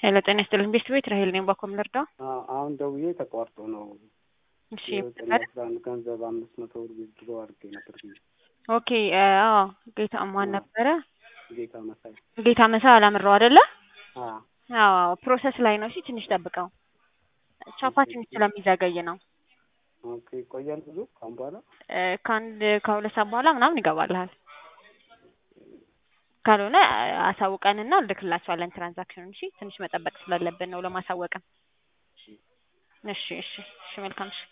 ሄሎ ጤና ይስጥልኝ ቤስት ቤት ራሄል ነኝ። ባኮም ልርዳ? አዎ፣ አሁን ደውዬ ተቋርጦ ነው እሺ የዘጠኝ አስራ አንድ ገንዘብ አምስት መቶ ብር ዊዝድሮ አድርጌ ነበር ብዬ ኦኬ። አዎ ጌታ ማን ነበረ? ጌታ መሳይ ጌታ መሳ አላምረው አይደለ? አ አዎ ፕሮሰስ ላይ ነው። እሺ ትንሽ ጠብቀው። ቻፓ ትንሽ ስለሚዘገይ ነው። ኦኬ ይቆያል ብዙ ካሁን በኋላ እ ከአንድ ከሁለት ሰዓት በኋላ ምናምን ይገባልሃል። ካልሆነ አሳውቀንና እልክላቸዋለን ትራንዛክሽኑን። እሺ ትንሽ መጠበቅ ስላለብን ነው ለማሳወቅም። እሺ እሺ እሺ መልካም እሺ